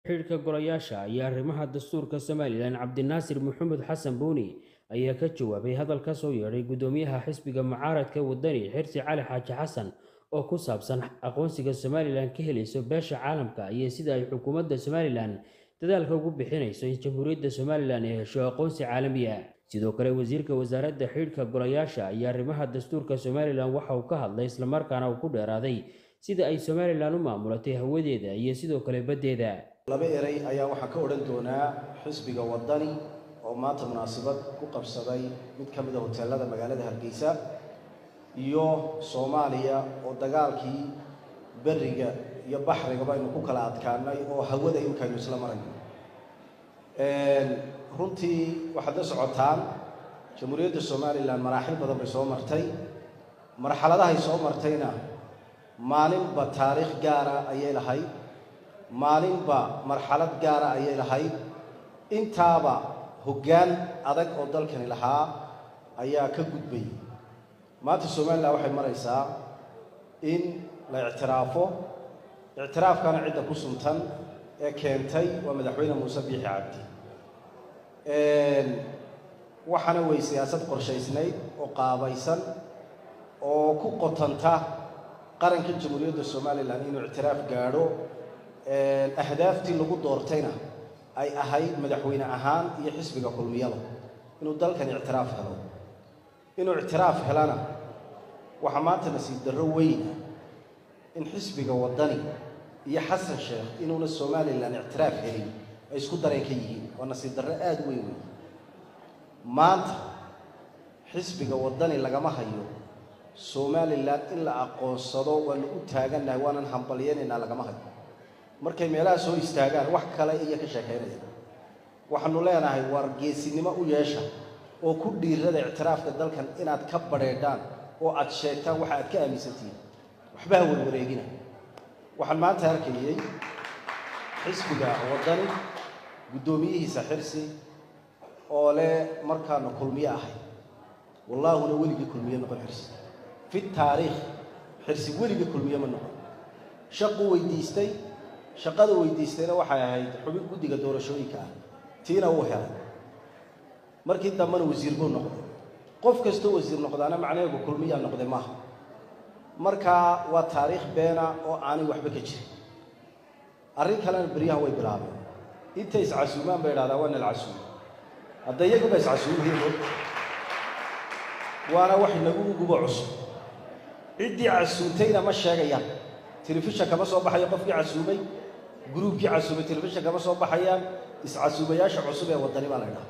xidhiidhka golayaasha iyo arrimaha dastuurka somalilan cabdinaasir maxamed xasan buuni ayaa ka jawaabay hadal ka soo yeedhay guddoomiyaha xisbiga mucaaradka wadani xirsi cali xaaji xasan oo ku saabsan aqoonsiga somalilan ka helayso beesha caalamka iyo sida ay xukuumadda somalilan dadaalka ugu bixinayso in jamhuuriyadda somalilan ay hesho aqoonsi caalami ah sidoo kale wasiirka wasaaradda xidhiidhka golayaasha iyo arrimaha dastuurka somalilan waxa uu ka hadlay islamarkaana uu ku dheeraaday sida ay somalilan u maamulatay hawadeeda iyo sidoo kale baddeeda laba eray ayaa waxaa ka odhan doonaa xisbiga wadani oo maanta munaasabad ku qabsaday mid ka mid a hoteelada magaalada hargeysa iyo soomaaliya oo dagaalkii beriga iyo baxrigaba aynu ku kala adkaanay oo hawada imikaynu isla marayno runtii waxaad la socotaan jamhuuriyadda somalilan maraaxil badan bay soo martay marxaladahay soo martayna maalinba taariikh gaara ayay lahayd maalinba marxalad gaara ayay lahayd intaaba hoggaan adag oo dalkani lahaa ayaa ka gudbay maanta somalilan waxay maraysaa in la ictiraafo ictiraafkana cidda ku suntan ee keentay waa madaxweyne muuse biixi cabdi waxaana way siyaasad qorshaysnayd oo qaabaysan oo ku qotanta qaranka jamhuuriyadda somalilan inuu ictiraaf gaadho ahdaaftii lagu doortayna ay ahayd madaxweyne ahaan iyo xisbiga kulmiyada inuu dalkan ictiraaf helo inuu ictiraaf helana waxaa maanta nasiib darro weyna in xisbiga waddani iyo xasan sheekh inuuna somalilan ictiraaf helin ay isku dareen ka yihiin waa nasiib darro aada weyn wey maanta xisbiga waddani lagama hayo somalilan in la aqoonsado waanu u taagannahay waanan hambalyaynaynaa lagama hayo markay meelaha soo istaagaan wax kale iyo ka sheekaynaya waxaanu leenahay waar geesinimo u yeesha oo ku dhiirada ictiraafka dalkan inaad ka badheedhaan oo aad sheegtaan waxa aad ka aaminsantihiin waxba ha warwareegina waxaan maanta arkayey xisbiga waddani guddoomiyihiisa xirsi oo leh markaanu kulmiye ahay wallaahuna weligii kulmiye noqon xirsi fi taariikh xirsi weligii kulmiye ma noqon shaquu weydiistay shaqada weydiistayna waxay ahayd xubin guddiga doorashooyinka ah tiina wuu helay markii dambena wasiir buu noqday qof kastoo wasiir noqdaana macnaheegu kulmiyaa noqday maaha markaa waa taariikh beena oo aanay waxba ka jirin arrin kalena beryahan way bilaabeen intay iscasuumaan bay idhahdaa waa nal casuum hadda iyaguba iscasuumayen waana wax inagu gubo cusub ciddii casuumtayna ma sheegayaan telefishan kama soo baxayo qofkii casuumay gruubkii casuumay telefishan kama soo baxayaan iscasuumayaasha cusub ee waddani baa la ydhaha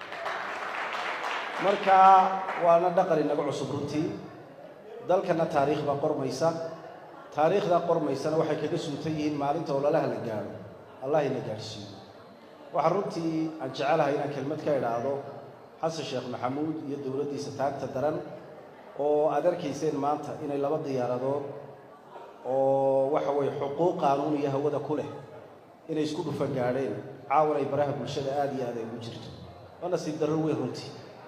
marka waana dhaqan inaga cusub runtii dalkana taariikh baa qormaysa taariikhdaa qormaysana waxay kaga suuntan yihiin maalinta ololaha la gaadho allah ina gaadhsiiyo waxaa runtii aan jecelahay inaan kelmad ka idhaahdo xasan sheekh maxamuud iyo dowladdiisa taagta daran oo aad arkayseen maanta inay laba diyaaradood oo waxa weeye xuquuq qaanuun iyo hawada ku leh inay isku dhufa gaadheen caawan ay baraha bulshada aada iyo aad ay ugu jirto waa nasiib darro weyn runtii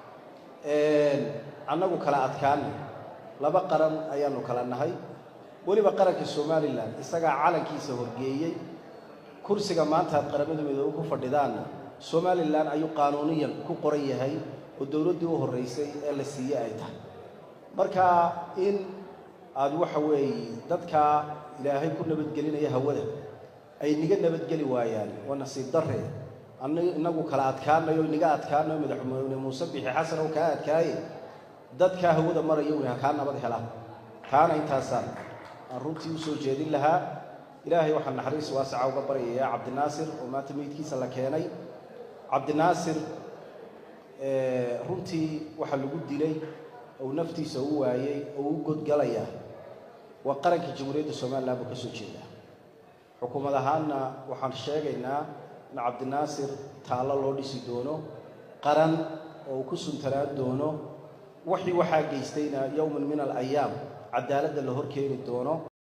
annagu kala adkaana laba qaran ayaanu kala nahay weliba qaranka somalilan isagaa calankiisa horgeeyey kursiga maanta aad qaramada midoobe ku fadhidaanna somalilan ayuu qaanuuniyan ku qoran yahay oo dowladdii u horraysay ee la siiyey ay tahay marka in aada waxa weeye dadkaa ilaahay ku nabadgelinaya hawada ay niga nabadgeli waayaan waa nasiib darre an inagu kala adkaanayo niga adkaanayo madaxweyne muuse bixi xasan oo kaa adkaaye dadkaa hawada maraya wy ha kaa nabad helaan taana intaasaan aan runtii u soo jeedin lahaa ilaahay waxaan naxariis waasaca uga baryayaa cabdinaasir oo maanta meydkiisa la keenay cabdinaasir runtii waxaa lagu dilay ou naftiisa u waayey oo u godgalayaa waa qaranka jamhuuriyadda somalilan buu ka soo jeedaa xukuumad ahaanna waxaan sheegaynaa in cabdinaasir taallo loo dhisi doono qaran oo uu ku suntanaan doono wixii waxaa geystayna yowman min alayaam cadaaladda la hor keeni doono